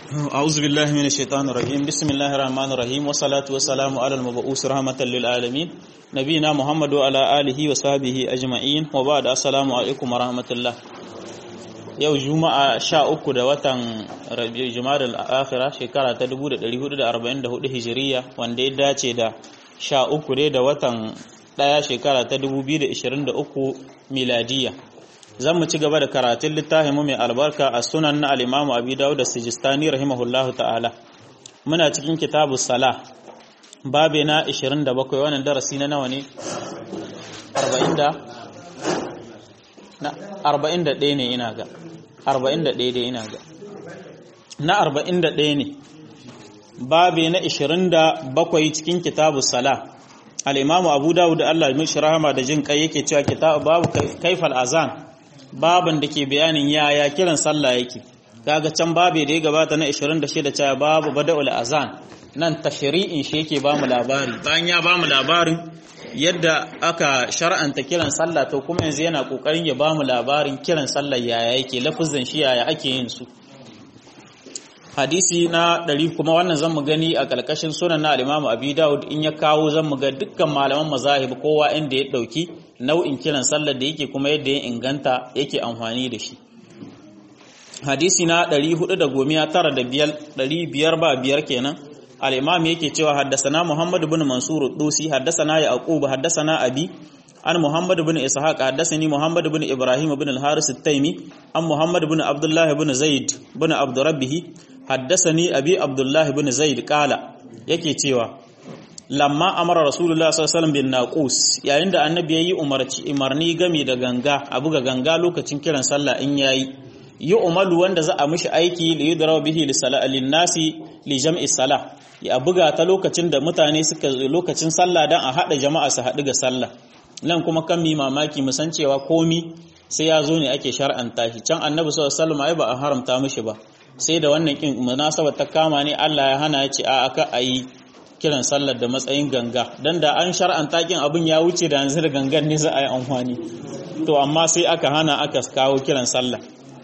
أعوذ بالله من الشيطان الرجيم بسم الله الرحمن الرحيم والصلاة والسلام على المبعوث رحمة للعالمين نبينا محمد وعلى آله وصحبه أجمعين وبعد السلام عليكم ورحمة الله yau juma'a sha uku da watan jumada al'akhira shekara ta 1444 hijiriya wanda ya dace da sha uku dai da watan daya shekara ta 2023 miladiya zan mu ci gaba da karatun littafin mu mai albarka a sunan na al-imamu abi dawud da sijistani rahimahullahu ta'ala muna cikin kitabu salah babe na 27 wannan darasi na nawa ne 40 da na 41 ne ina ga 41 dai ina ga na 41 ne babe na 27 cikin kitabu salah al-imamu abu dawud Allah ya mishi rahama da jin kai yake cewa kitabu babu kaifal azan baban da ke bayanin yaya kiran sallah yake kaga can babe da ya gabata na 26 cewa babu bada'ul azan nan tashri'in shi yake bamu labari bayan ya bamu labarin yadda aka shar'anta kiran sallah to kuma yanzu yana kokarin ya bamu labarin kiran sallah yaya yake lafuzin shi yaya ake yin su hadisi na ɗari kuma wannan zan mu gani a ƙarƙashin sunan na al-Imam Abi Dawud in ya kawo zan mu ga dukkan malaman mazahib kowa inda ya ɗauki nau'in kiran sallar da yake kuma yadda ya inganta yake amfani da shi hadisi na 495 ba biyar kenan al-Imam yake cewa haddasana Muhammad ibn Mansur Dusi haddasana Yaqub haddasana Abi an Muhammad ibn Ishaq haddasani Muhammad ibn Ibrahim ibn al-Haris at-Taymi an Muhammad ibn Abdullah ibn Zaid ibn Abd Rabbih haddasani Abi Abdullah ibn Zaid qala yake cewa lamma amara rasulullah sallallahu alaihi wasallam bin naqus yayin da annabi yayi umarci umarni game da ganga a buga ganga lokacin kiran sallah in yayi yi umalu wanda za a mishi aiki li yudraw bihi li salati nasi li jam'i salah ya buga ta lokacin da mutane suka lokacin sallah dan a hada jama'a su hadu ga sallah nan kuma kan mi mamaki mu san cewa komi sai ya zo ne ake shar'anta shi can annabi sallallahu alaihi wasallam ai ba a haramta mishi ba sai da wannan kin munasabar ta kama ne Allah ya hana ya ce a aka ayi kiran sallar da matsayin ganga dan da an shar'anta kin abin ya wuce da yanzu da gangan ne za a yi amfani to amma sai aka hana aka kawo kiran sallah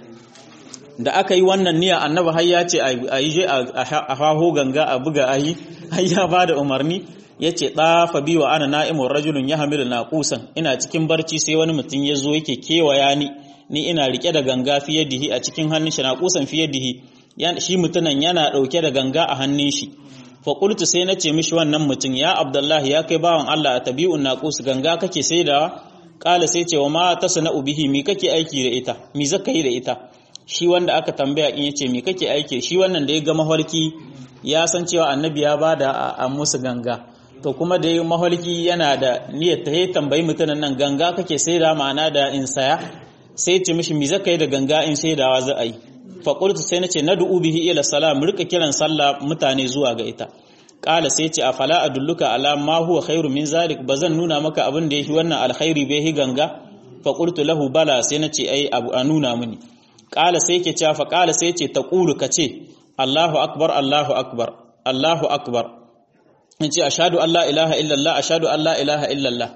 da aka yi wannan niyya annabi har ya ce a yi a haho ganga a buga ayi har ya ba da umarni ya ce ɗafa biyu wa ana na'imun rajulun ya hamilu na kusan ina cikin barci sai wani mutum ya zo yake kewaya ni ni ina rike da ganga fiye dihi a cikin hannun shi na kusan fiye dihi shi mutunan yana ɗauke da ganga a hannun shi faƙultu sai na ce mishi wannan mutum ya abdullahi ya kai bawan Allah a tabi'un naƙus ganga kake saidawa ƙala sai ce wa ma ta sana'u bihi mi kake aiki da ita mi zaka yi da ita shi wanda aka tambaya in yace mi kake aiki shi wannan da ya ga mafarki ya san cewa annabi ya bada a musu ganga to kuma da ya mafarki yana da niyyar ta tambayi mutumin nan ganga kake saida ma'ana da in saya sai ce mishi mi zaka yi da ganga in saidawa za a yi faƙultu sai na ce na du'u bihi ila salam rika kiran sallah mutane zuwa ga ita ƙala sai ce a fala a dulluka ala ma huwa khairu min zalik ba zan nuna maka abin da yake wannan alkhairi bai hi ganga faƙultu lahu bala sai na ce ai abu a nuna mini ƙala sai ke cewa ƙala sai ce ta ƙulu ka ce Allahu akbar Allahu akbar Allahu akbar in ce ashhadu an la ilaha illallah ashhadu an la ilaha illallah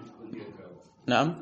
na'am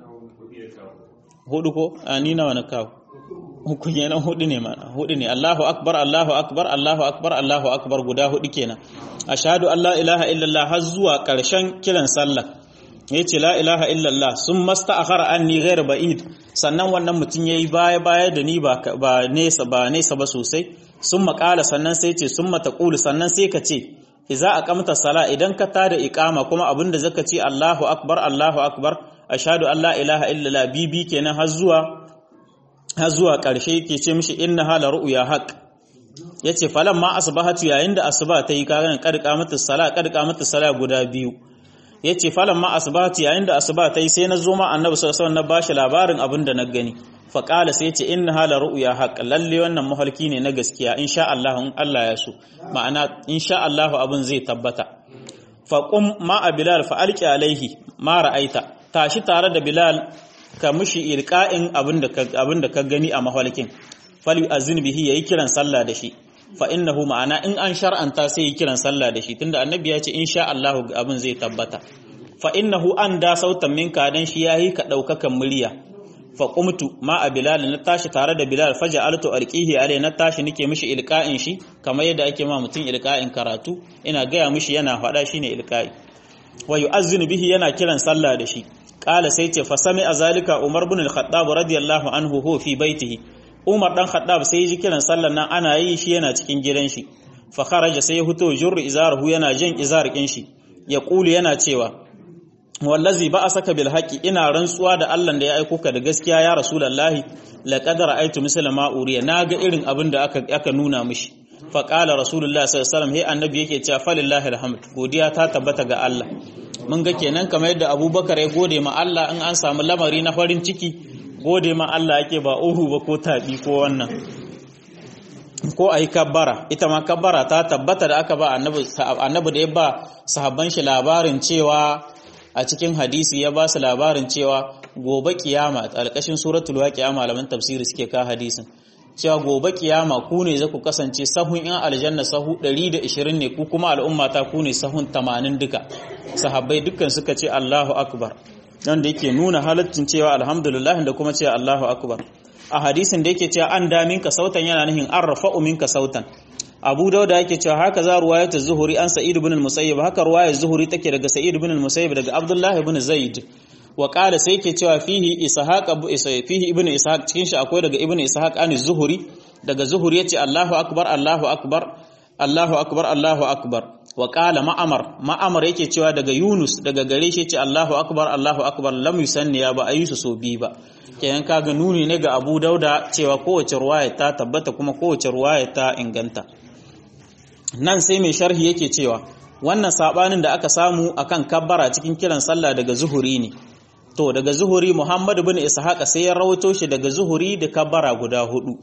hudu ko a ni nawa na kawo uku kenan hudu ne mana hudu ne Allahu akbar Allahu akbar Allahu akbar Allahu akbar guda hudu kenan ashhadu an la ilaha illallah har zuwa karshen kiran sallah yace la ilaha illallah sun masta'akhara anni ghair ba'id sannan wannan mutum yayi baya baya da ni ba ba nesa ba nesa ba sosai sun makala sannan sai ce sun mataqulu sannan sai ka ce idza aqamta sala idan ka tada iqama kuma abinda zaka ce Allahu akbar Allahu akbar ashhadu an la ilaha illallah bibi kenan har zuwa har zuwa ƙarshe yake ce mishi inna hala ru'ya haq yace falan ma asbahatu yayin da asuba ta yi kagan kadka mata sala kadka mata sala guda biyu yace falan ma asbahatu yayin da asuba ta yi sai na zo ma annabi sallallahu alaihi wasallam na bashi labarin abin da na gani fa qala sai yace inna hala ru'ya haq lalle wannan mahalki ne na gaskiya insha Allah in Allah ya so ma'ana insha Allah abin zai tabbata fa qum ma bilal fa alqi alaihi ma ra'aita tashi tare da bilal ka mushi ilka'in abin da ka gani a mahalkin fali azin bihi yayi kiran sallah da shi fa innahu ma'ana in an shar'anta sai yi kiran sallah da shi tunda annabi ya ce insha Allah abin zai tabbata fa innahu an da sautan minka dan shi yayi ka daukakan murya fa qumtu ma a bilal na tashi tare da bilal faja altu alqihi alai na tashi nake mishi ilqa'in shi kamar yadda ake ma mutum ilqa'in karatu ina gaya mishi yana faɗa shine ilqa'i wa yu'azzinu bihi yana kiran sallah da shi qala sai ce fa sami azalika umar ibn al-khattab radiyallahu anhu hu fi baitihi umar dan khattab sai ji kiran sallan nan ana yi shi yana cikin gidan shi fa kharaja sai ya fito jurru izarahu yana jin izarkin shi ya kulu yana cewa wallazi ba asaka bil haqi ina rantsuwa da Allah da ya aiko ka da gaskiya ya rasulullahi laqad ra'aytu misla ma uriya naga irin abin da aka aka nuna mishi fa qala rasulullahi sallallahu alaihi wasallam he annabi yake cewa falillahi alhamd godiya ta tabbata ga Allah mun ga kenan kamar yadda Abubakar ya gode ma Allah in an samu lamari na farin ciki gode ma Allah yake ba uhu ba ko tabi ko wannan ko ayi kabbara ita ma kabbara ta tabbata da aka ba annabi annabi da ya ba sahabban shi labarin cewa a cikin hadisi ya ba su labarin cewa gobe kiyama alƙashin suratul waqi'a malaman tafsiri suke ka hadisin cewa gobe kiyama ku ne za ku kasance sahun yan aljanna sahu 120 ne ku kuma al'umma ta ku ne sahun 80 duka sahabbai dukkan suka ce Allahu akbar dan da yake nuna halaccin cewa alhamdulillah da kuma cewa Allahu akbar a hadisin da yake cewa an da minka sautan yana nihin an rafa'u minka sautan Abu Dauda yake cewa haka za ruwayatu Zuhuri an Sa'id ibn al-Musayyib haka ruwayar Zuhuri take daga Sa'id ibn al-Musayyib daga Abdullah ibn Zaid wa qala sai yake cewa fihi Ishaq abu fihi ibn Ishaq cikin shi akwai daga ibn Ishaq an Zuhuri daga Zuhuri yace Allahu akbar Allahu akbar Allahu akbar Allahu akbar wa qala Ma'amar Ma'amar yake cewa daga Yunus daga gare shi yace Allahu akbar Allahu akbar lam yusanni ya ba ayyusu so bi ba kenan kaga nuni ne ga Abu Dauda cewa kowace ruwaya ta tabbata kuma kowace ruwaya ta inganta nan sai mai sharhi yake cewa wannan sabanin da aka samu akan kabbara cikin kiran sallah daga zuhuri ne to daga zuhuri Muhammad ibn Ishaq sai ya rawato shi daga zuhuri da kabbara guda hudu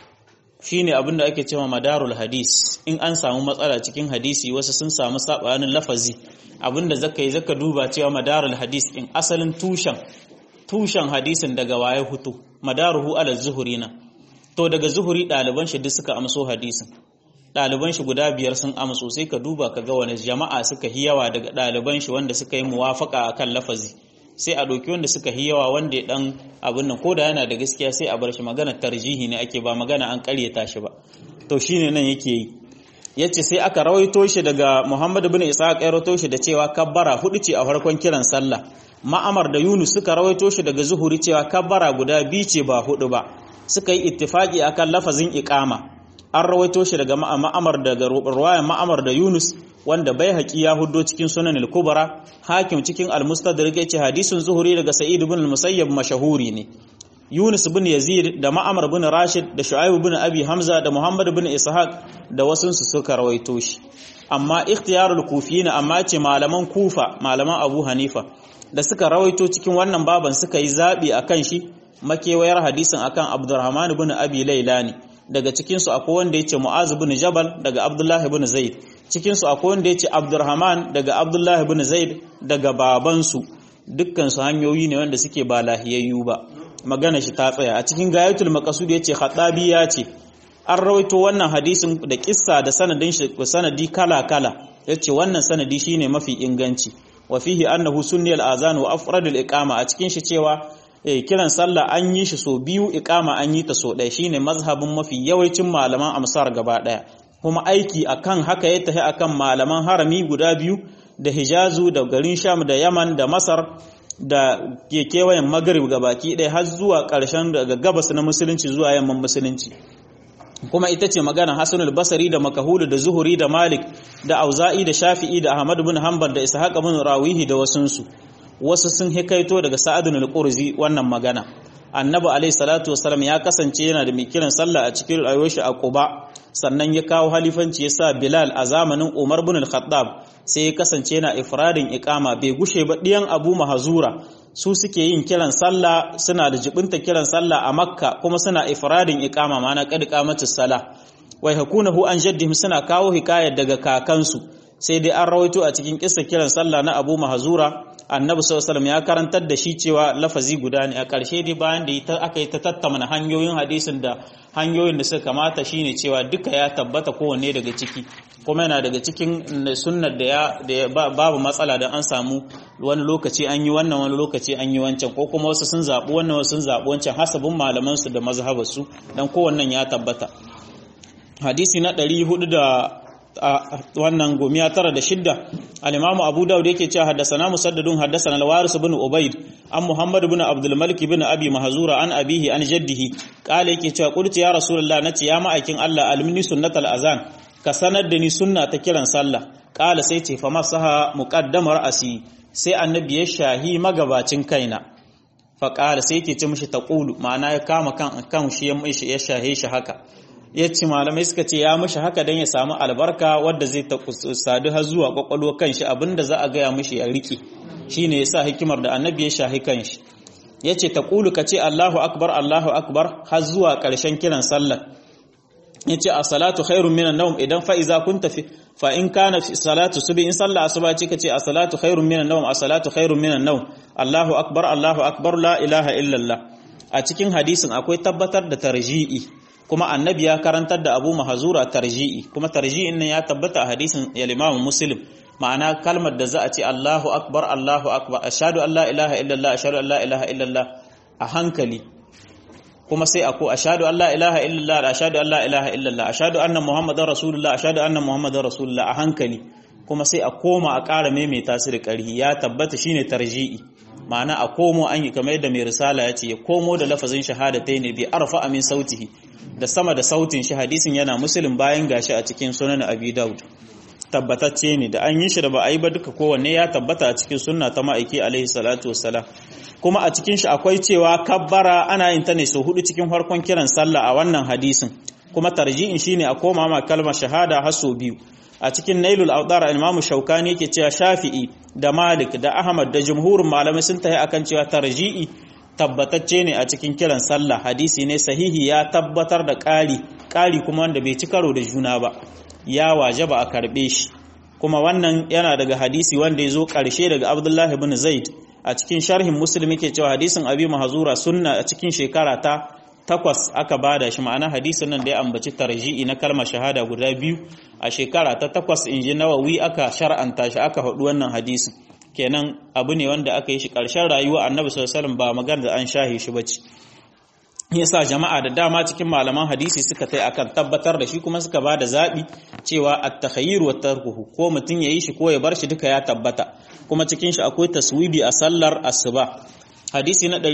shine abin da ake cewa madarul hadis in an samu matsala cikin hadisi wasu sun samu sabanin lafazi abinda zaka yi zaka duba cewa madarul hadis in asalin tushen tushen hadisin daga waye hutu madaruhu ala zuhuri na to daga zuhuri ɗaliban shi duk suka amso hadisin ɗaliban shi guda biyar sun amso sai ka duba ka ga wani jama'a suka hi yawa daga ɗaliban shi wanda suka yi muwafaka akan lafazi sai a ɗauki wanda suka hi yawa wanda ya ɗan abin nan ko da yana da gaskiya sai a bar shi magana tarjihi ne ake ba magana an ƙaryata shi ba to shine nan yake yi yace sai aka rawaito shi daga Muhammad ibn Ishaq ya rawaito shi da cewa kabbara hudu ce a farkon kiran sallah Ma'amar da Yunus suka rawaito shi daga Zuhuri cewa kabbara guda biyu ce ba hudu ba suka yi ittifaki akan lafazin iqama an rawaito shi daga ma'amar daga ruwayan ma'amar da Yunus wanda bai haƙi ya huddo cikin sunan al-kubra hakim cikin al-mustadrak yace hadisin zuhuri daga sa'id ibn al-musayyab mashahuri ne Yunus ibn Yazid da Ma'amar ibn Rashid da Shu'aib ibn Abi Hamza da Muhammad ibn Ishaq da wasun su suka rawaito shi amma ikhtiyarul kufiyina amma ce malaman Kufa malaman Abu Hanifa da suka rawaito cikin wannan baban suka yi zabi akan shi makewayar hadisin akan Abdurrahman ibn Abi Layla ne daga cikinsu akwai wanda ya ce mu'az bin jabal daga abdullahi bin zaid cikinsu akwai wanda ya ce abdurrahman daga abdullahi bin zaid daga babansu dukkansu hanyoyi ne wanda suke ba lahiyayyu ba magana shi ta tsaya a cikin gayatul maqsud ya ce khatabi ya ce an rawaito wannan hadisin da kissa da sanadin shi sanadi kala kala yace wannan sanadi shine mafi inganci wa fihi annahu sunni al-azan wa afradul iqama a cikin shi cewa kiran sallah an yi shi so biyu iqama an yi ta so ɗaya shine mazhabin mafi yawancin malaman amsar gaba ɗaya kuma aiki akan haka ya tafi akan malaman harami guda biyu da hijazu da garin sham da yaman da masar da ke kewayen magrib gabaki ɗaya har zuwa ƙarshen daga gabas na musulunci zuwa yamman musulunci kuma ita ce magana hasanul basari da makahulu da zuhuri da malik da auza'i da shafi'i da ahmad bin hanbal da ishaq bin rawihi da wasunsu wasu sun hikaito daga sa'adun al-qurzi wannan magana annabi alayhi salatu wasallam ya kasance yana da mai kiran sallah a cikin rayuwar shi a quba sannan ya kawo halifanci ya sa bilal a zamanin umar bin al-khattab sai ya kasance yana ifradin iqama bai gushe ba diyan abu mahazura su suke yin kiran sallah suna da jibinta kiran sallah a makka kuma suna ifradin iqama ma'ana qad qamatus salah wai hakunahu an jaddihim suna kawo hikayar daga kakansu sai dai an rawaito a cikin kissa kiran sallah na abu mahazura annabi sallallahu ya karantar da shi cewa lafazi guda ne a ƙarshe dai bayan da aka yi ta tattamana hanyoyin hadisin da hanyoyin da suka kamata shine cewa duka ya tabbata kowanne daga ciki kuma yana daga cikin sunnar da ya babu matsala da an samu wani lokaci an yi wannan wani lokaci an yi wancan ko kuma wasu sun zaɓi wannan wasu sun zaɓi wancan hasabin malamansu da mazhabarsu dan kowannen ya tabbata hadisi na 400 da wannan gomiya tara da shidda al-imamu abu daud yake cewa haddathana musaddadun haddathana al-waris ibn ubayd an muhammad ibn abdul malik ibn abi mahzura an abihi an jaddihi qala yake cewa qultu ya rasulullah nace ya ma'aikin Allah almini sunnatal azan ka sanar da ni sunna ta kiran sallah qala sai ce fa masaha muqaddamar asi sai annabi ya shahi magabacin kaina fa qala sai yake ce mishi taqulu ma'ana ya kama kan kan shi ya shahe shi haka ya ce malamai suka ce ya mishi haka don ya samu albarka wadda zai ta sadu har zuwa kwakwalwa kanshi abinda za a gaya mishi ya riƙe shi ne ya sa hikimar da annabi ya shahi kanshi ya ce ta ƙulu ka ce allahu akbar allahu akbar har zuwa ƙarshen kiran sallar ya ce a salatu khairun minan naum idan fa'iza kun tafi fa in kana salatu subi in sallah asuba ce ka ce a salatu khairun minan naum a salatu khairun minan naum allahu akbar allahu akbar la ilaha illallah a cikin hadisin akwai tabbatar da tarji'i kuma annabi ya karantar da abu mahazura tarji'i kuma tarji'in nan ya tabbata a hadisin al-imam muslim ma'ana kalmar da za a ce Allahu akbar Allahu akbar ashhadu an la ilaha illallah ashhadu an la ilaha illallah a hankali kuma sai ako ashhadu an la ilaha illallah da ashhadu an la ilaha illallah ashhadu anna muhammadar rasulullah ashhadu anna muhammadar rasulullah a hankali kuma sai a koma a ƙara maimaita su da ƙarhi ya tabbata shine tarji'i ma'ana a komo an yi kamar yadda mai risala ya ce ya komo da lafazin shahadatai ne bi arfa amin sautihi da sama da sautin shi hadisin yana musulun bayan gashi a cikin sunan abi daud tabbatacce ne da an yi shi da ba a yi ba duka kowanne ya tabbata a cikin sunna ta ma'aiki alaihi salatu wassalam kuma a cikin shi akwai cewa kabbara ana yin ta ne sau hudu cikin farkon kiran sallah a wannan hadisin kuma tarji'in shine a koma ma kalmar shahada har sau biyu a cikin nailul awdar imamu shaukani yake cewa shafi'i da malik da ahmad da jumhurin malamai sun tafi akan cewa tarji'i tabbatacce ne a cikin kiran sallah hadisi ne sahihi ya tabbatar da ƙari ƙari kuma wanda bai ci karo da juna ba ya waje ba a karɓe shi kuma wannan yana daga hadisi wanda ya zo ƙarshe daga abdullahi ibn zaid a cikin sharhin muslim yake cewa hadisin abi mahzura sunna a cikin shekara ta takwas aka bada shi ma'ana hadisin nan da ya ambaci tarji'i na kalmar shahada guda biyu a shekara ta takwas inji nawawi aka shar'anta shi aka haɗu wannan hadisin kenan abu ne wanda aka yi shi ƙarshen rayuwa annabi sallallahu alaihi ba magana da an shahe shi bace yasa jama'a da dama cikin malaman hadisi suka tai akan tabbatar da shi kuma suka bada zabi cewa at-takhayyur wa tarkuhu ko mutun yayi shi ko ya bar shi duka ya tabbata kuma cikin shi akwai taswibi a sallar asuba hadisi na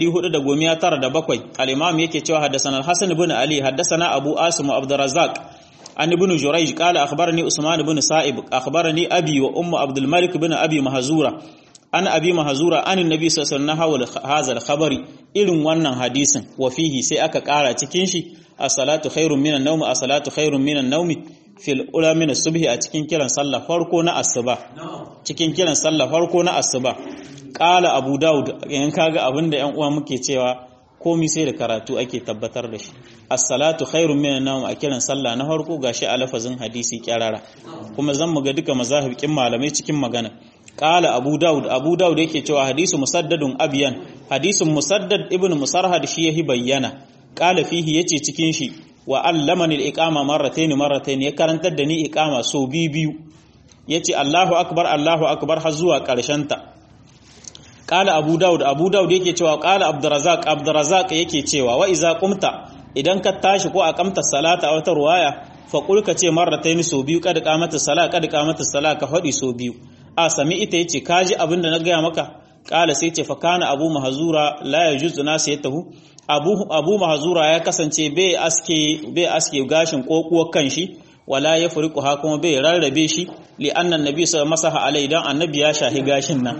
497 al-imam yake cewa haddathana al-hasan ibn ali haddathana abu asim wa abdurrazzaq an ibn jurayj qala akhbarani usman ibn sa'ib akhbarani abi wa ummu abdul malik ibn abi mahzura an abi mahzura an annabi sallallahu alaihi wasallam khabari irin wannan hadisin wa fihi sai aka kara cikin shi as-salatu khairun minan nawm as-salatu khairun minan nawm fil ula min as-subhi a cikin kiran sallah farko na asuba cikin kiran sallah farko na asuba qala abu daud yan kaga abinda yan uwa muke cewa komi sai da karatu ake tabbatar da shi as-salatu khairun minan nawm a kiran sallah na farko gashi a lafazin hadisi kyarara kuma zan mu ga duka mazahibikin malamai cikin magana qala abu daud abu daud yake cewa hadisu musaddadun abyan hadisun musaddad ibnu musarhad shi yahi bayyana qala fihi yace cikin shi wa allamani al-iqama marratayn marratayn ya karantar da ni iqama so biyu biyu yace Allahu akbar Allahu akbar har zuwa karshen ta qala abu daud abu daud yake cewa qala abdurrazzaq abdurrazzaq yake cewa wa iza qumta idan ka tashi ko aqamta salata a wata ruwaya fa qul ka ce marratayn so biyu kad qamata sala kad qamata sala ka fadi so biyu a sami ita yace kaji abin da na gaya maka kala sai ce fa kana abu mahzura la yajuzu nasiyatahu abu abu mahzura ya kasance bai aske bai aske gashin kokuwar kanshi wala ya furiku ha kuma bai rarrabe shi li annan nabi sallallahu masaha alai dan annabi ya shahi gashin nan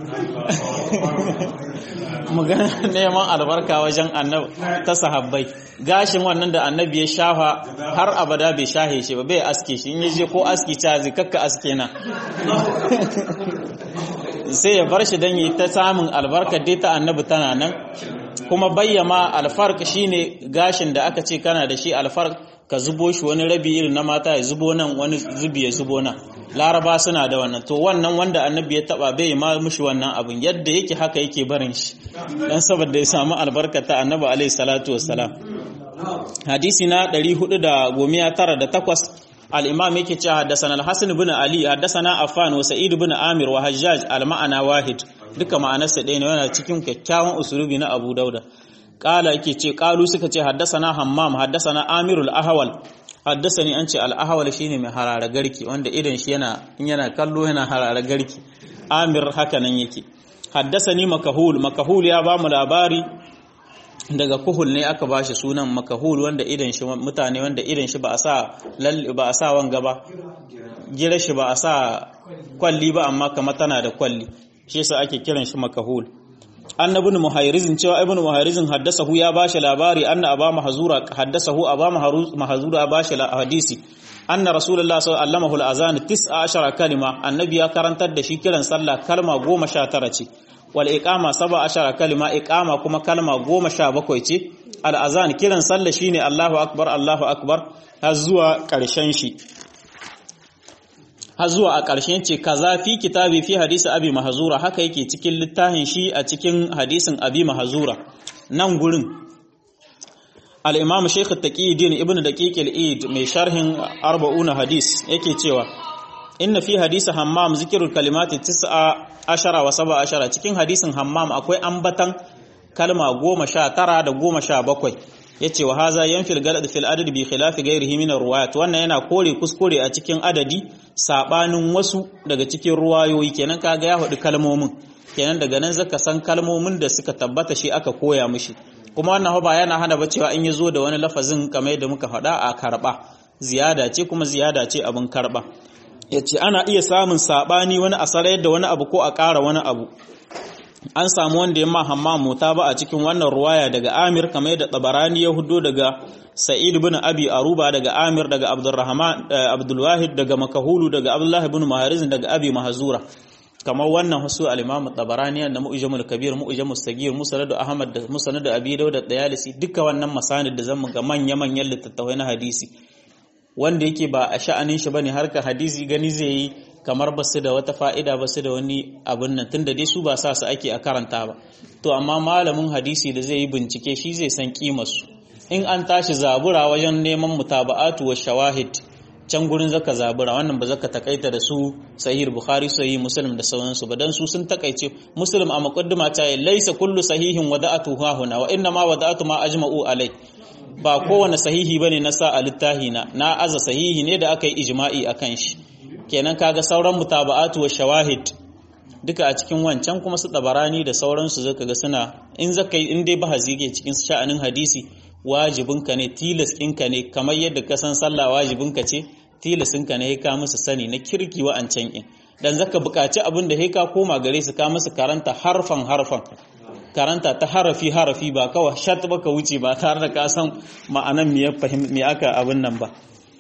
magana neman albarka wajen annabi ta sahabbai gashin wannan da annabi ya shafa har abada bai shahe shi ba bai aske shi in yaje ko aski ta zai kakka aske na sai ya bar shi dan yi ta samun albarka dai ta annabi tana nan kuma bayyama alfarq shine gashin da aka ce kana da shi alfarq ka zubo shi wani rabi irin na mata ya zubo nan wani zubi ya zubo nan laraba suna da wannan to wannan wanda annabi ya taba bai ma mushi wannan abin yadda yake haka yake barin shi dan saboda ya samu albarkata annabi alaihi salatu wassalam hadisi na 498 al-imam yake cewa haddathana al-hasan ibn ali haddathana affan wa sa'id ibn amir wa hajjaj al-ma'ana wahid duka ma'anarsa ɗaya ne yana cikin kyakkyawan usulubi na Abu Dauda qala yake ce qalu suka ce haddasana hammam haddasana amirul ahwal haddasani an ce al ahwal shine mai harara garki wanda idan shi yana in yana kallo yana harara garki amir haka nan yake haddasani makahul makahul ya ba mu labari daga kuhul ne aka ba shi sunan makahul wanda idan shi mutane wanda idan shi ba a sa ba a sa wanga ba gira shi ba a sa kwalli ba amma kamar tana da kwalli shi yasa ake kiran shi makahul annabi ibn muhayrizin cewa ibn muhayrizin haddasahu ya bashi labari anna aba mahzura haddasahu aba mahzura ya bashi hadisi anna rasulullah sallallahu alaihi wasallam al-azan 19 kalima annabi ya karantar da shi kiran sallah kalma 19 ce wal iqama 17 kalima iqama kuma kalma 17 ce al-azan kiran sallah shine Allahu akbar Allahu akbar har zuwa karshen shi har zuwa a ƙarshen ce kaza fi kitabi fi hadisi abi mahzura haka yake cikin littafin shi a cikin hadisin abi mahzura nan gurin al-imam shaykh at-taqiyuddin ibnu daqiq al-eid mai sharhin 40 hadis yake cewa inna fi hadisi hammam zikrul kalimati 19 wa 17 cikin hadisin hammam akwai ambatan kalma 19 da 17 yace wa haza yanfil galad fil adad bi khilafi ghairihi min ruwayat wannan yana kore kuskure a cikin adadi sabanin wasu daga cikin ruwayoyi kenan kaga ya hudu kalmomin kenan daga nan zaka san kalmomin da suka tabbata shi aka koya mishi kuma wannan ba yana hana ba cewa in yazo da wani lafazin kamar yadda muka faɗa a karba ziyada ce kuma ziyada ce abin karba yace ana iya samun sabani wani asarar da wani abu ko a ƙara wani abu an samu wanda ya ma hammamu ta ba a cikin wannan ruwaya daga Amir kamar yadda Tabarani ya hudo daga Sa'id ibn Abi Aruba daga Amir daga Abdurrahman Abdul Wahid daga Makahulu daga Abdullah ibn Mahariz daga Abi Mahzura kamar wannan hasu al-Imam Tabarani da Mu'jamul Kabir Mu'jamul Sagir Musnad Ahmad da Musnad Abi Dawud da Dayalisi duka wannan masanid da zamu ga manya manyan littattafai na hadisi wanda yake ba a sha'anin shi bane harka hadisi gani zai yi kamar ba su da wata fa'ida ba su da wani abin nan tun da dai su ba sa su ake a karanta ba to amma malamin hadisi da zai yi bincike shi zai san kimarsu in an tashi zabura wajen neman mutaba'atu wa shawahid can gurin zaka zabura wannan ba zaka takaita da su sahih bukhari sahih muslim da sauransu ba dan su sun takaice muslim a muqaddima ta yi laysa kullu sahihin wada'atu ha huna wa inna ma wada'atu ma ajma'u alai ba kowane sahihi bane na sa a littahi na na aza sahihi ne da aka yi ijma'i akan shi kenan kaga sauran mutaba'atu wa shawahid duka a cikin wancan kuma su tabarani da sauransu zaka ga suna in zaka in dai bahazi ke cikin sha'anin hadisi wajibinka ne tilas ɗinka ne kamar yadda ka san sallah wajibinka ce tilasinka ne ka musu sani na kirki wa'ancan in dan zaka buƙaci abin da ka koma gare su ka musu karanta harfan harfan karanta ta harafi harafi ba kawai shat baka wuce ba tare da ka san ma'anan me ya fahim me aka abin nan ba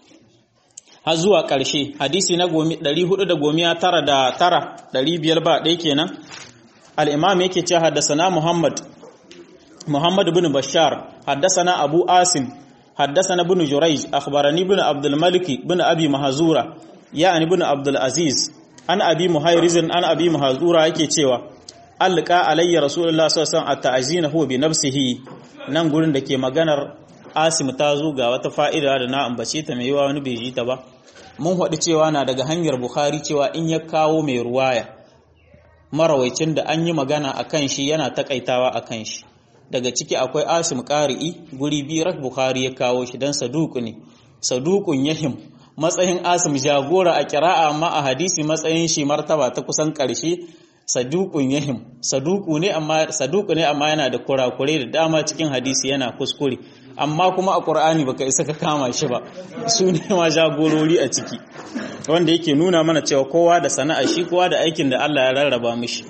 har zuwa ƙarshe hadisi na 499 da tara 500 ba ɗaya kenan al-imam yake cewa haddasana Muhammad Muhammad ibn Bashar haddasana Abu Asim haddasana ibn Jurayj akhbarani ibn Abdul Malik ibn Abi Mahzura ya'ani ibn Abdul Aziz an Abi Muhayriz an Abi Mahzura yake cewa alqa alayya Rasulullah sallallahu alaihi wasallam at-ta'zina huwa bi nafsihi nan gurin da ke maganar Asim ta zo ga wata fa'ida da na ambace ta mai yawa wani bai ji ta ba mun haɗu cewa na daga hanyar Bukhari cewa in ya kawo mai ruwaya marawaicin da an yi magana a kan shi yana takaitawa a kan shi daga ciki akwai Asim Qari'i guri biyu rak Bukhari ya kawo shi dan saduku ne sadukun yahim matsayin Asim jagora a kira'a amma a hadisi matsayin shi martaba ta kusan ƙarshe sadukun yahim saduku ne amma saduku ne amma yana da kurakure da dama cikin hadisi yana kuskure amma kuma a Qur'ani baka isa ka kama shi ba su ne ma jagorori a ciki wanda yake nuna mana cewa kowa da sana'a shi kowa da aikin da Allah ya rarraba mishi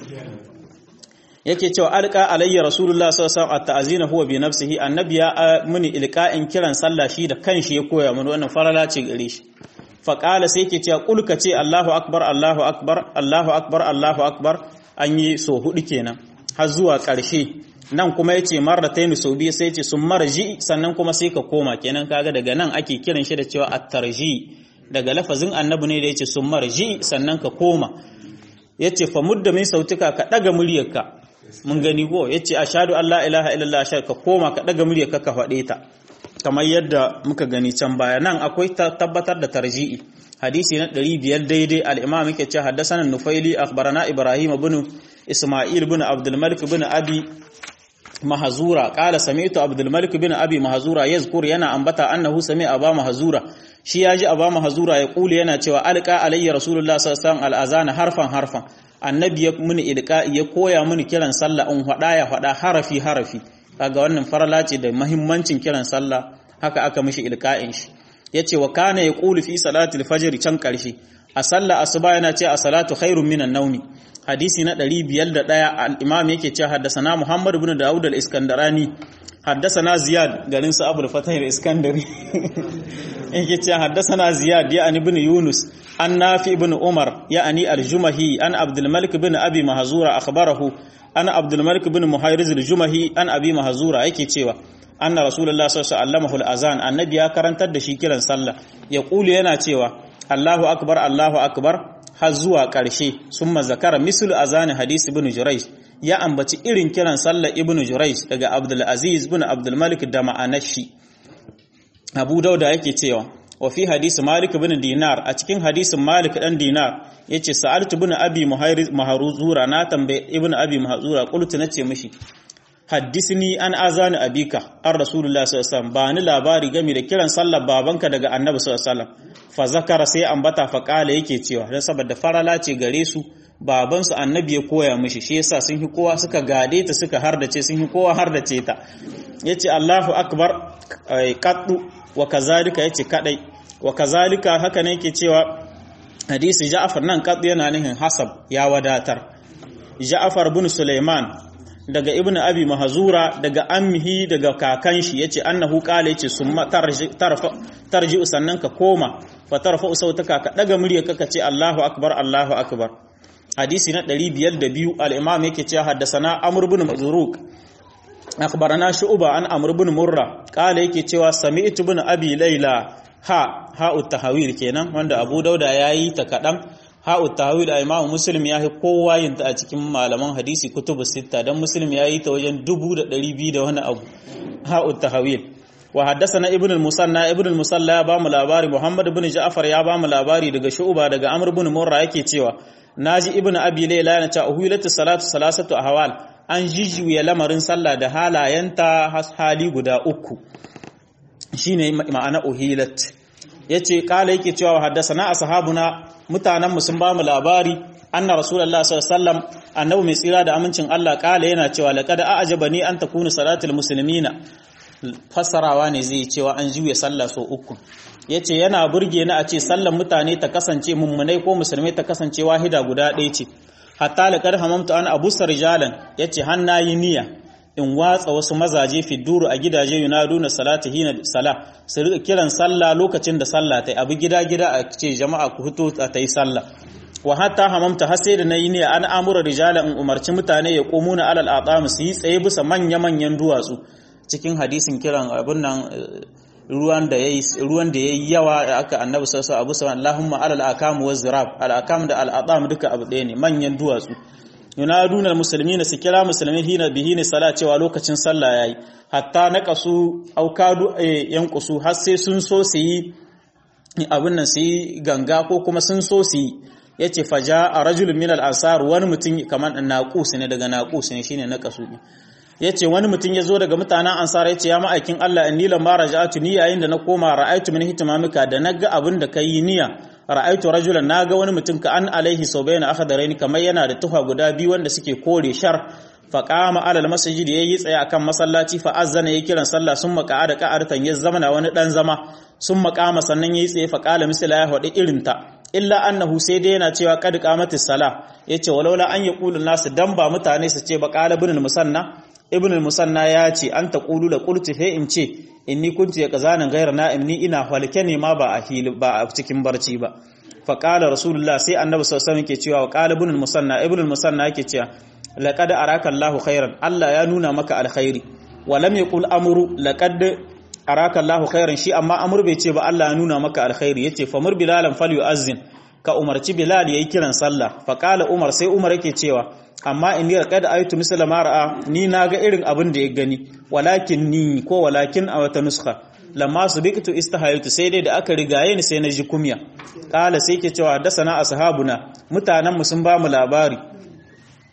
yake cewa alqa alayya rasulullah sallallahu alaihi wasallam at-ta'zina huwa bi nafsihi annabi ya muni ilqa'in kiran sallah shi da kanshi ya koya mana wannan farala ce gare shi faƙala sai ke cewa ƙulka ce Allahu akbar Allahu akbar Allahu akbar Allahu akbar an yi so hudu kenan har zuwa ƙarshe nan kuma yace marratayn so biyu sai yace sun marji sannan kuma sai ka koma kenan kaga daga nan ake kiran shi da cewa at-tarji daga lafazin annabi ne da yace sun marji sannan ka koma yace fa mudda min sautuka ka daga muryarka mun gani ko yace ashhadu an la ilaha illallah ashhadu ka koma ka daga muryarka ka faɗe ta kamar yadda muka gani can baya nan akwai tabbatar da tarji'i hadisi na 500 daidai al-imam yake cewa haddathana nufaili akhbarana ibrahim ibn isma'il bin abdul malik bin abi mahazura qala sami'tu abdul malik bin abi mahazura yazkur yana ambata annahu sami aba mahazura shi yaji aba mahazura ya kuli yana cewa alqa alayya rasulullah sallallahu alaihi wasallam al-azana harfan harfan annabi ya muni ilqa ya koya mini kiran sallah in hada ya hada harafi harafi kaga wannan farala ce da muhimmancin kiran sallah haka aka mishi ilqa'in shi yace wa kana yaqulu fi salati al-fajr can karshe a sallah asuba yana ce a salatu khairun minan nawmi hadisi na 501 al-imam yake cewa haddasana Muhammad ibn Dawud al-Iskandarani haddasana Ziyad garin sa Abu al-Fatah al-Iskandari yake cewa haddasana Ziyad ya ani ibn Yunus an Nafi ibn Umar ya ani al-Jumahi an Abdul Malik ibn Abi Mahzura akhbarahu an Abdul Malik ibn Muhayriz al-Jumahi an Abi Mahzura yake cewa anna Rasulullah sallallahu alaihi wasallam al-azan annabi ya karantar da shi kiran sallah ya kulu yana cewa Allahu akbar Allahu akbar har zuwa ƙarshe sun mazakara misul azani hadisi ibn Jurayj ya ambaci irin kiran sallar ibn Jurayj daga Abdul Aziz ibn Abdul Malik da ma'anar shi Abu Dauda yake cewa wa fi hadisi Malik ibn Dinar a cikin hadisin Malik dan Dinar yace sa'altu ibn Abi Mahruzura na tambaye ibn Abi Mahruzura qultu nace mishi haddisni an azani abika an rasulullah sallallahu alaihi wasallam ba ni labari game da kiran sallar babanka daga annabi sallallahu alaihi wasallam fa zakara sai ambata fa kala yake cewa dan saboda farala ce gare su baban su annabi ya koya mishi shi yasa sun hi kowa suka gade ta suka hardace sun hi kowa hardace ta yace Allahu akbar qaddu wa kazalika yace kadai wa kazalika haka ne yake cewa hadisi Ja'far nan qaddu yana nihin hasab ya wadatar Ja'far bin Sulaiman daga ibnu abi mahzura daga ammihi daga kakan shi yace annahu qala yace summa tarfa tarji sannan ka koma fa tarfa sautaka ka daga muryarka ka ce Allahu akbar Allahu akbar hadisi na 502 al-imam yake cewa haddathana amr ibn mazruq akhbarana shu'ba an amr ibn murra qala yake cewa sami'tu ibn abi layla ha ha'u tahawil kenan wanda abu dauda yayi ta kadan ha'u tahawil a imamu muslim ya yi kowa yin ta a cikin malaman hadisi kutubu sita don muslim ya yi ta wajen dubu da ɗari biyu da wani abu ha'u tahawil wa haddasa na ibn musanna ibn musalla ya ba mu labari muhammad ibn ja'far ya ba mu labari daga shu'ba daga amr ibn murra yake cewa naji ibn abi layla yana cewa uhilatu salatu salasatu ahwal an jijuya lamarin sallah da halayenta hali guda uku shine ma'ana uhilat yace kala yake cewa haddasa na ashabuna mutanenmu sun ba mu labari anna rasulullah sallallahu alaihi wasallam annabi mai tsira da amincin Allah kala yana cewa laqad a'jabani an takunu salatul muslimina fassarawa ne zai cewa an juya sallah so uku yace yana burge ni a ce sallar mutane ta kasance mummunai ko musulmai ta kasance wahida guda ɗaya ce hatta laqad hamamtu an abusar rijalan yace hannayi niyya in watsa wasu mazaje fidduru a gidaje yunaduna salati hina sala su rika kiran sallah lokacin da sallah tai abu gida gida a ce jama'a ku fito a tai sallah wa hatta hamamta har sai da nayi ne an amura rijala in umarci mutane ya qumuna alal aqam su yi tsaye bisa manya manyan duwatsu cikin hadisin kiran abun nan ruwan da yayi ruwan da yayi yawa aka annabi sallallahu alaihi wasallam Allahumma alal aqam waz zirab al aqam da al aqam duka abu ɗaya ne manyan duwatsu yunaduna almuslimina su kira musulmi hina bihi ne sala cewa lokacin sallah yayi hatta naqasu aukadu yanqusu har sai sun so su yi abin nan su yi ganga ko kuma sun so su yi yace faja a rajulun min al-ansar wani mutum kamar naqus ne daga naqus ne shine naqasu yace wani mutum ya zo daga mutanen ansar yace ya ma'aikin Allah inni lamma raja'atu ni yayin da na koma ra'aytu min hitimamika da naga abin da kai niyya ra'aitu rajulan naga wani mutum ka an alaihi saubaina akhdaraini kamar yana da tufa guda biyu wanda suke kore shar fa qama ala almasjid yayi tsaye akan masallaci fa azzana yayi kiran sallah summa qa'ada qa'aratan ya zamana wani dan zama summa qama sannan yayi tsaye fa qala misla ya hadi irinta illa annahu sai dai yana cewa qad qamatis sala yace walaula an yaqulu nasu dan ba mutane su ce ba qala ibn musanna ibn musanna ya ce an taqulu la qultu fa in ce inni kuntu ya kazanin gairar na'im ni ina halke ne ma ba a hili ba a cikin barci ba fa qala rasulullah sai annabi sallallahu alaihi wasallam yake cewa qala ibn musanna ibn musanna yake cewa laqad araka Allahu khairan Allah ya nuna maka alkhairi wa lam yaqul amru laqad araka Allahu khairan shi amma amr bai ce ba Allah ya nuna maka alkhairi yace famur bilalan falyu'azzin ka umarci bilal yayi kiran sallah fa qala umar sai umar yake cewa amma in ni raqad aytu misla ma ra'a ni naga irin abin da ya gani walakin ni ko walakin a wata nuskha lamma subiqtu istahaytu sai dai da aka rigaye ni sai na ji kumya kala sai ke cewa dasana ashabuna mutanen mu sun ba mu labari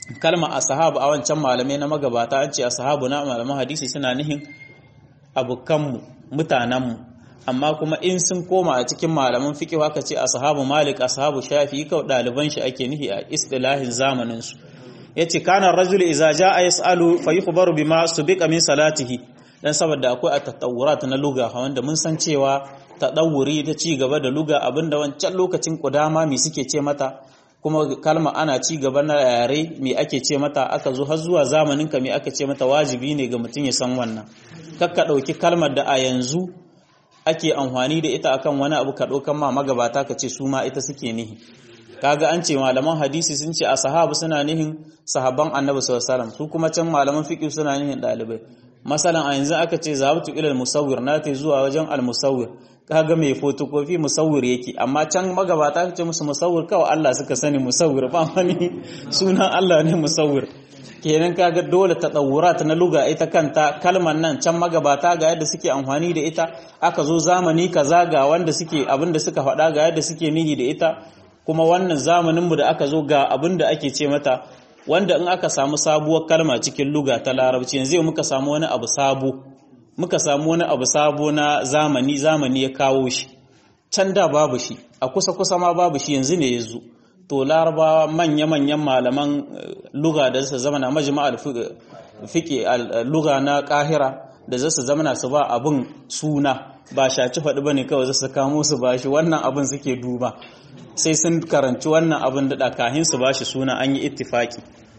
kalma ashabu a wancan malamai na magabata an ce ashabu na malaman hadisi suna nihin abukanmu mutanenmu amma kuma in sun koma a cikin malaman fiqh haka ce ashabu malik ashabu shafi kawai ɗaliban shi ake nihi a istilahin zamanin su yace kana rajulu idza jaa yasalu fa yukhbaru bima subiqa min salatihi dan saboda akwai at-tatawurat na luga wanda mun san cewa tadawuri ta ci gaba da luga abinda wancan lokacin kudama me suke ce mata kuma kalma ana ci gaba na yare me ake ce mata aka zo har zuwa zamanin ka me aka ce mata wajibi ne ga mutum ya san wannan kakka dauki kalmar da a yanzu ake amfani da ita akan wani abu ka daukan ma magabata ka ce su ma ita suke nihi kaga an ce malaman hadisi sun ce a sahabu suna nihin sahabban annabi sallallahu alaihi wasallam su kuma can malaman fiqh suna nihin dalibai masalan a yanzu aka ce zahabtu ila al-musawwir na ta zuwa wajen al-musawwir kaga mai photocopy musawwir yake amma can magabata ka ce musu musawwir kawai Allah suka sani musawwir ba wani sunan Allah ne musawwir kenan kaga dole tadawurat na luga ita kanta kalmar nan can magabata ga yadda suke amfani da ita aka zo zamani kaza ga wanda suke abinda suka faɗa ga yadda suke nihi da ita kuma wannan zamaninmu da aka zo ga abin da ake ce mata wanda in aka samu sabuwar kalma cikin luga ta larabci yanzu muka samu wani abu sabo muka samu wani abu sabo na zamani zamani ya kawo shi can da babu shi a kusa kusa ma babu shi yanzu ne ya zo to larabawa manya-manyan malaman luga da su zama na majma'al fiƙe luga na ƙahira da za su zama su ba abin suna ba shaci faɗi ba ne kawai za su kamo su ba shi wannan abin suke duba sai sun karanci wannan abin da kahin su ba shi suna an yi ittifaki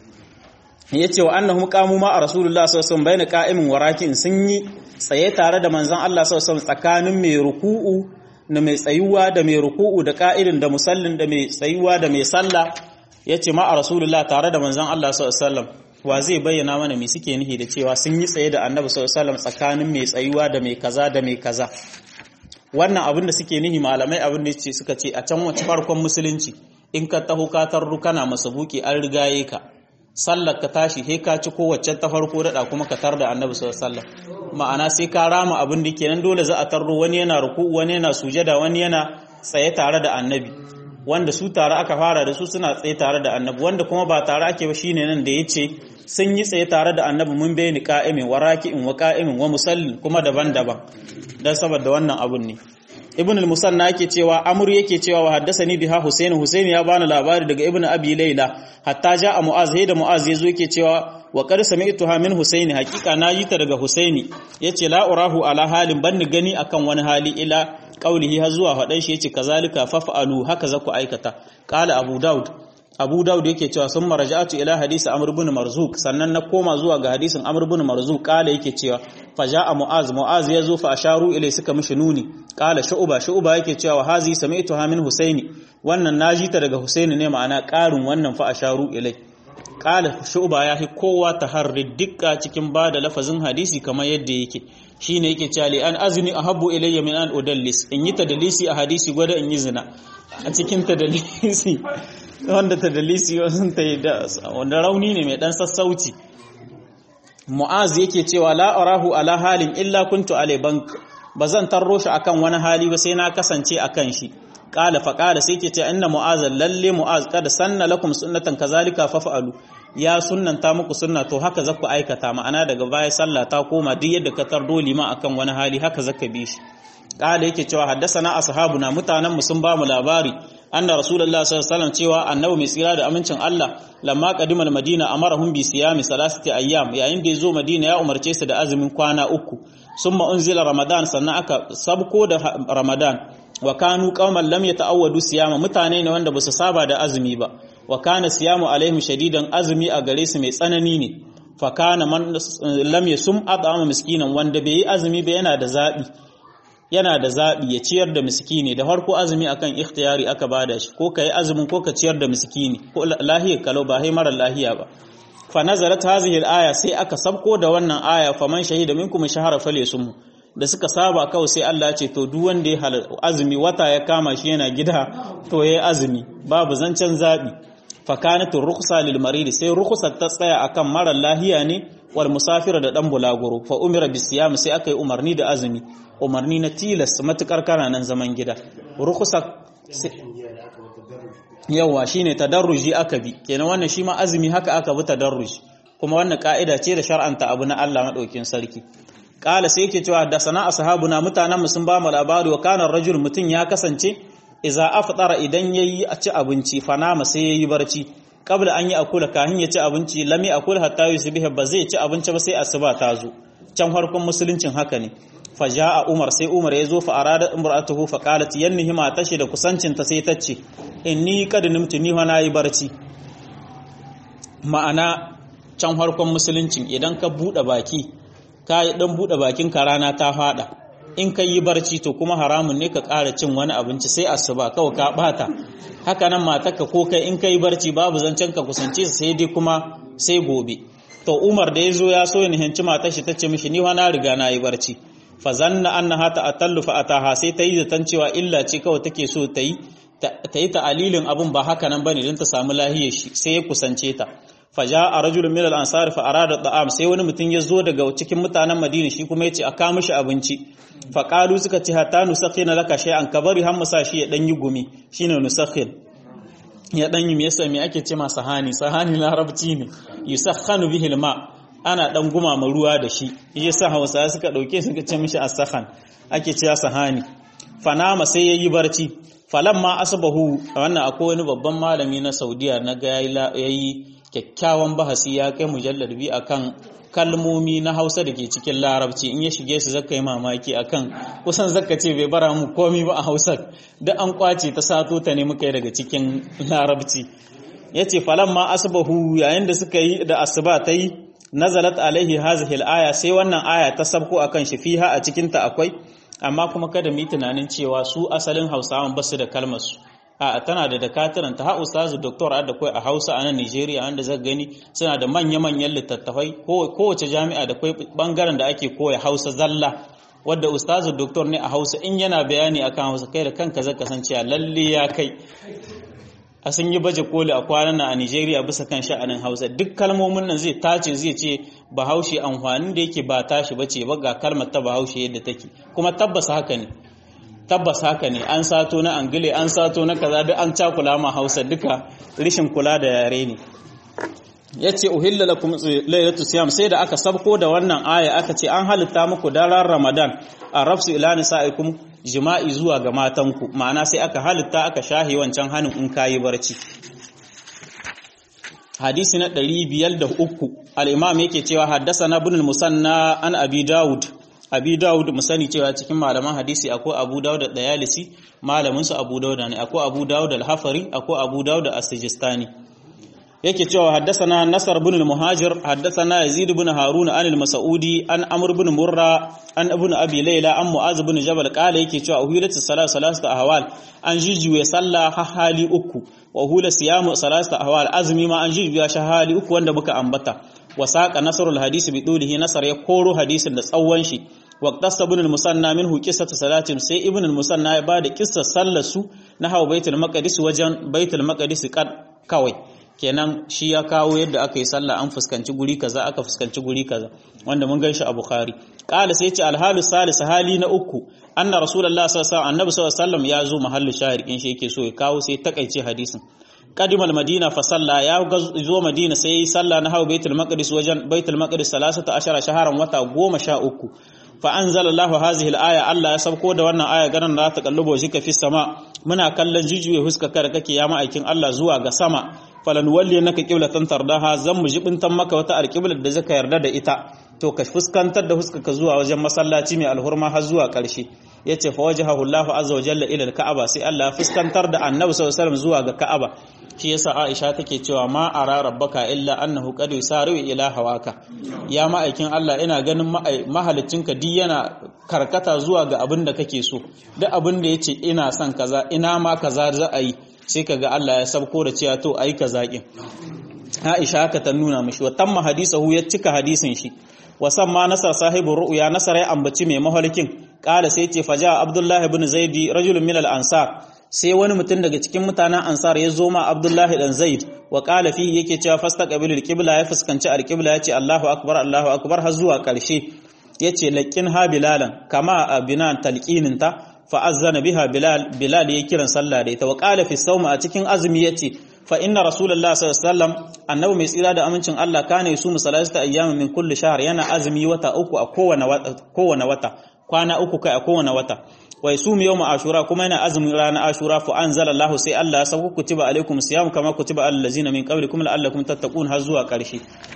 ya ce wa annahum qamu ma a rasulullah sallallahu alaihi wasallam qa'imin wa raki'in sun yi tsaye tare da manzon Allah sallallahu alaihi tsakanin mai ruku'u da mai tsayuwa da mai ruku'u da qa'idin da musallin da mai tsayuwa da mai sallah yace ma a rasulullah tare da manzon Allah sallallahu alaihi wasallam wa zai bayyana mana me suke nihi da cewa sun yi tsaye da annabi sallallahu alaihi wasallam tsakanin mai tsayuwa da mai kaza da mai kaza wannan abin da suke nihi malamai abin da suka ce a can wace farkon musulunci in ka taho ka tarru kana masabuki an rigaye ka sallar ka tashi he ka ci kowace ta farko dada kuma ka tar da annabi sallallahu alaihi wasallam ma'ana sai ka rama abin da kenan dole za a tarro wani yana ruku wani yana sujada wani yana tsaye tare da annabi wanda su tare aka fara da su suna tsaye tare da annabi wanda kuma ba tare ake ba shine nan da yace sun yi tsaye tare da annabi mun bayani qa'imin wa raki'in wa qa'imin wa musallin kuma daban-daban dan saboda wannan abun ne ibn al-musanna yake cewa amr yake cewa wa haddathani biha husayn husayn ya bani labari daga ibn abi layla hatta ja'a mu'az da mu'az yazo yake cewa wa qad sami'tuha min husayn hakika na yi ta daga husaini yace la urahu ala halin banni gani akan wani hali ila qaulihi har zuwa fadan shi yace kazalika faf'alu haka za ku aikata qala abu daud abu daud yake cewa sun maraja'atu ila hadisi amr ibn marzuq sannan na koma zuwa ga hadisin amr ibn marzuq kala yake cewa faja'a mu'az mu'az yazo fa asharu ilai suka mishi nuni kala shu'ba shu'ba yake cewa wa hazi sami'tuha min husaini wannan naji ta daga husaini ne ma'ana karin wannan fa asharu ilai kala shu'ba ya hi kowa taharri dukka cikin bada lafazin hadisi kamar yadda yake shine yake cewa li an azni ahabbu ilayya min an udallis in yi tadlisi a hadisi gwada in yi zina a cikin tadlisi wanda tadlisi wasun ta yi da wanda rauni ne mai dan sassauci mu'az yake cewa la arahu ala halin illa kuntu alai bank bazan tarro shi akan wani hali ba sai na kasance akan shi qala fa qala sai yake ce inna mu'az lalle mu'az kada sanna lakum sunnatan kazalika faf'alu ya sunnanta muku sunna to haka zaku aikata ma'ana daga baya sallah ta koma duk yadda ka tardo lima akan wani hali haka zaka bi shi qala yake cewa haddasana ashabuna mutanen mu sun ba mu labari anna rasulullahi sallallahu alaihi wasallam cewa annabi mai tsira da amincin Allah lamma qadimal madina amarahum bi siyami salasati ayyam yayin da yazo madina ya umarce su da azumin kwana uku summa unzila ramadan sannan aka sabko da ramadan wa kanu qauman lam yata'awwadu siyama mutane ne wanda basu saba da azumi ba wa kana siyamu alaihim shadidan azumi a gare su mai tsanani ne fa kana man lam yasum at'ama miskinan wanda bai yi azumi ba yana da zabi yana da zaɓi ya ciyar da miskini da farko azumi akan ikhtiyari aka bada shi ko kai azumin ko ka ciyar da miskini ko lahiyar kalau ba hai mara lahiya ba fa nazarat hazihi al-aya sai aka sabko da wannan aya faman shahida minkum shahara falyasum da suka saba kawai sai Allah ya ce to duk wanda ya azumi wata ya kama shi yana gida to yayi azumi babu zancen zabi fa kanat rukhsa lil marid sai rukhsar ta tsaya akan mara lahiya ne wal musafira da dan bulaguro fa umira bisiyam sai aka yi umarni da azumi umarni na tilas matukar kana nan zaman gida rukusa yawa shine tadarruji aka bi kenan wannan shi ma azumi haka aka bi tadarruji kuma wannan ka'ida ce da shar'anta abu na Allah madaukin sarki kala sai yake cewa da sana ashabuna mutanen mu sun ba mu labari wa kana rajul mutun ya kasance idza aftara idan yayi a ci abinci fanama sai yayi barci kabla an yi akula kahin ya ci abinci lami akula hatta yusbiha ba zai ci abinci ba sai asuba ta zo can harkon musuluncin haka ne faja'a umar sai umar ya zo fa arada imra'atuhu fa qalat yannihi ma tashi da kusancin ta sai tace inni qad nimtu ni wa nayi barci ma'ana can harkon musuluncin idan ka bude baki ka dan bude bakin ka rana ta fada in ka yi barci to kuma haramun ne ka ƙara cin wani abinci sai asuba kawai ka bata haka nan matarka ko kai in ka yi barci babu zancen ka kusance sai dai kuma sai gobe to umar da ya zo ya so ya nihinci matar shi ta ce mishi ni wa na riga na yi barci fa zanna annaha ta'atallu fa ataha sai ta yi zaton cewa illa ce kawai take so ta yi ta yi ta'alilin abun ba haka nan bane don ta samu lahiyar shi sai ya kusance ta fa ja'a rajulun min al-ansar fa arada da'am sai wani mutum ya zo daga cikin mutanen Madina shi kuma ya ce a kawo mishi abinci fa qalu suka ce hatta nusakhina laka shay'an kabari har musa shi ya dan yi gumi shine nusakhin ya dan yi me yasa me ake ce ma sahani sahani larabci ne yusakhanu bihi al-ma ana dan gumama ruwa da shi yasa Hausa suka dauke suka ce mishi as-sakhan ake cewa sahani fanama sai yayi barci falamma asbahu wannan akwai wani babban malami na Saudiya na ga yayi kyakkyawan bahasi ya kai mujallar bi akan kalmomi na Hausa da ke cikin Larabci in ya shige su zaka yi mamaki akan kusan zaka ce bai bara mu komi ba a Hausa da an kwace ta sato ta ne muka yi daga cikin Larabci yace falamma asbahu yayin da suka yi da asuba ta yi nazalat alaihi hazihi al-aya sai wannan aya ta sabko akan shi fiha a cikin ta akwai amma kuma kada mu yi tunanin cewa su asalin Hausawan basu da kalmar su a tana da dakataran ta ha ustazu doktor da kai a Hausa a nan Nigeria wanda zaka gani suna da manya-manyan littattafai kowace jami'a da kai bangaren da ake koya Hausa zalla wadda ustazu doktor ne a Hausa in yana bayani akan Hausa kai da kanka zaka san cewa lalle ya kai a sun yi baje koli a kwanan nan a Nigeria bisa kan sha'anin Hausa duk kalmomin nan zai tace zai ce Bahaushe amfanin da yake ba tashi bace ba ga kalmar ta Bahaushe yadda take kuma tabbas haka ne tabbas haka ne an sato na angile an sato na kaza duk an cakula ma hausa duka rishin kula da yare ne ya ce uhilla lakum lailatu siyam sai da aka sabko da wannan aya aka ce an halitta muku daren ramadan a rafsu ila nisaikum jima'i zuwa ga matanku ma'ana sai aka halitta aka shahi wancan hanin in kayi barci hadisi na 503 al-imam yake cewa haddasa ibn al-musanna an abi daud abi dawud mu sani cewa cikin malaman hadisi akwai abu dawud da dayalisi malamin su abu dawud ne akwai abu dawud al-hafari akwai abu dawud as-sijistani yake cewa haddathana nasar ibn al-muhajir haddathana yazid ibn harun an al-mas'udi an amr ibn murra an ibn abi layla an mu'az ibn jabal qala yake cewa uhilatu salat salatu ahwal an jijuye sallah hali uku wa hula siyamu salatu ahwal azmi ma an jijuya hali uku wanda muka ambata wa saqa nasrul hadisi bi dulihi nasar ya koro hadisin da tsawon shi waqtasa ibn al-musanna minhu qissatu salatin sai ibn al-musanna ya bada qissar sallar su na hawa baitul maqdis wajen baitul maqdis kawai kenan shi ya kawo yadda aka yi sallah an fuskanci guri kaza aka fuskanci guri kaza wanda mun gan shi a bukhari qala sai ce alhalu salis hali na uku anna rasulullah sallallahu alaihi wasallam annabi sallallahu alaihi wasallam ya zo mahallu shahir in shi yake so ya kawo sai takaice hadisin قدم المدينة فصلى يا زو مدينة سي صلى نحو بيت المقدس وجن بيت المقدس ثلاثة عشر شهرا وتا قوم شاء أكو فأنزل الله هذه الآية الله يسبقوا da wannan aya ganin da ta kallubo shi ka fi sama muna kallon jijuye huska kar kake ya ma'aikin Allah zuwa ga sama falan walli naka qiblatan tardaha zan mu jibintan maka wata alqiblar da zaka yarda da ita to ka fuskantar da huska ka zuwa wajen masallaci mai alhurma har zuwa ƙarshe yace fa wajhahu Allah azza wa jalla ila al-ka'aba sai Allah ya fuskantar da Annabi sallallahu alaihi wasallam zuwa ga Ka'aba shi yasa Aisha take cewa ma ara rabbaka illa annahu qad yusari ila hawaka ya ma'aikin Allah ina ganin mahalicinka di yana karkata zuwa ga abin da kake so duk abin da yace ina son kaza ina ma kaza za a yi sai kaga Allah ya sabko da cewa to ayi kaza kin Aisha haka ta nuna mishi wa tamma hadisahu ya cika hadisin shi wasan ma nasar sahibin ru'ya nasar ya ambaci mai mahalkin kala sai ce faja abdullahi ibn zaidi rajulun min al-ansar sai wani mutum daga cikin mutanen ansar ya zo ma abdullahi dan zaid wa kala fihi yake cewa fastaqbilu al-qibla ya fuskanci al-qibla yace Allahu akbar Allahu akbar har zuwa karshe yace laqin ha bilalan kama abinan talqinin ta fa azzana biha bilal bilal ya kiran sallah da ita wa qala fi sawm a cikin azumi yace fa inna rasulullahi sallallahu alaihi wasallam annabi mai tsira da amincin Allah kana yusumu salasata ayyamin min kulli shahr yana azumi wata uku a kowane wata kowane wata kwana uku kai a kowane wata wa yasumu yawma ashura kuma yana azumin ranar ashura fa anzalallahu sai Allah ya sauko kutiba alaikum siyam kama kutiba alal ladzina min qablikum la'allakum tattaqun har zuwa ƙarshe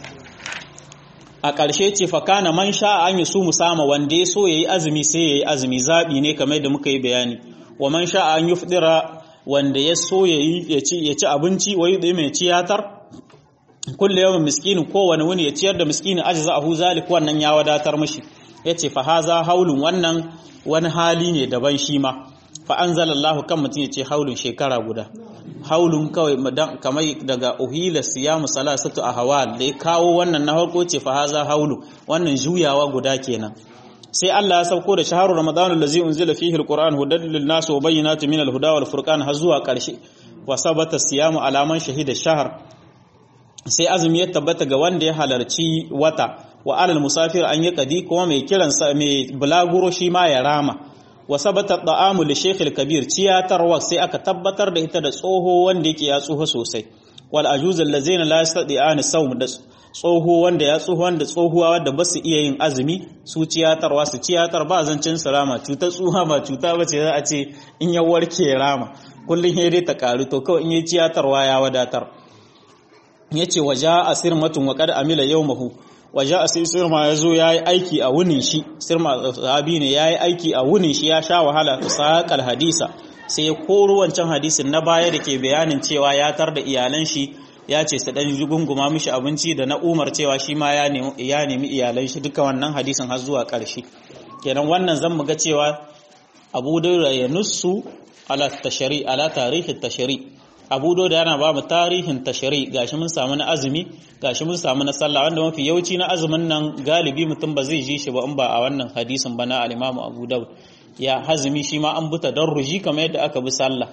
a ƙarshe ce fa kana man sha an yusumu sama wanda ya so yayi azumi sai yayi azumi zabi ne kamar da muka yi bayani wa man sha an yufdira wanda ya so yayi ya ci ya ci abinci wai da mai ciyatar kullu yawmin miskinin kowane wani ya ciyar da miskinin ajza ahu zalik wannan ya wadatar mishi yace fa haza haulun wannan wani hali ne daban shi ma fa anzalallahu kan mutum ya ce haulun shekara guda haulun kawai kamar daga uhila siyamu salasatu ahwal da ya kawo wannan na farko ce fa haza haulu wannan juyawa guda kenan sai Allah ya sauko da shaharu ramadan allazi unzila fihi alquran hudan lin nas wa bayyinatin min alhuda wal furqan har zuwa karshe wa sabata siyamu alaman shahida shahr sai azumi ya tabbata ga wanda ya halarci wata wa alal musafir an yi kadi kuma mai kiran mai bulaguro shi ma ya rama wa sabata da'amu li shaykh al-kabir ciyatarwa sai aka tabbatar da ita da tsoho wanda yake ya tsoho sosai wal ajuz allazina la yastati'an sawm da tsoho wanda ya tsoho wanda tsohuwa wanda ba su iya yin azumi su ciyatarwa su ciyatar ba zancin su rama cutar tsuha ba cuta ba ce za a ce in ya warke rama kullun ya dai ta karu to kawai in yi ciyatarwa ya wadatar yace waja asirmatun wa qad amila yawmahu waje a sai sirma ya zo ya yi aiki a wunin shi sirma sahabi ne ya yi aiki a wunin shi ya sha wahala ta saƙal hadisa sai ya koro wancan hadisin na baya da ke bayanin cewa ya tar da iyalan shi ya ce su ɗan gunguma mishi abinci da na umar cewa shi ma ya nemi iyalan shi duka wannan hadisin har zuwa ƙarshe kenan wannan zan ga cewa abu da ya nussu ala tashari ala tarihi tashari abu da yana ba mu tarihin tashari gashi mun samu na azumi gashi mun samu na sallah wanda mafi yawanci na azumin nan galibi mutum ba zai ji shi ba in ba a wannan hadisin ba na al-Imam Abu Dawud ya hazumi shi ma an buta darruji kamar yadda aka bi sallah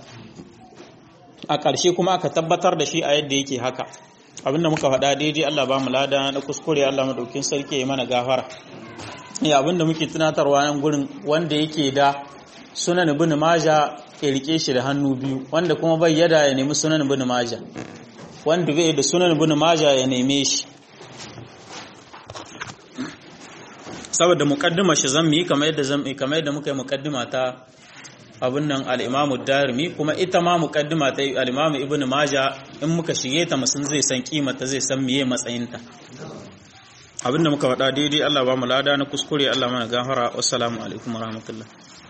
a ƙarshe kuma aka tabbatar da shi a yadda yake haka abinda muka faɗa daidai Allah ba mu lada na kuskure Allah madaukin sarki ya mana gafara ya abinda muke tunatarwa nan gurin wanda yake da sunan ibn maja ya rike shi da hannu biyu wanda kuma bai yada ya nemi sunan ibn maja wanda bai da sunan ibn maja ya neme shi saboda muqaddima shi zan yi kamar yadda zan kamar yadda muka yi muqaddima ta abin nan al-Imam darimi kuma ita ma muqaddima ta al-Imam Ibn Majah in muka shige ta musun zai san kimata zai san miye matsayinta abinda muka faɗa daidai Allah ba mu lada na kuskure Allah mana gafara wassalamu alaikum warahmatullahi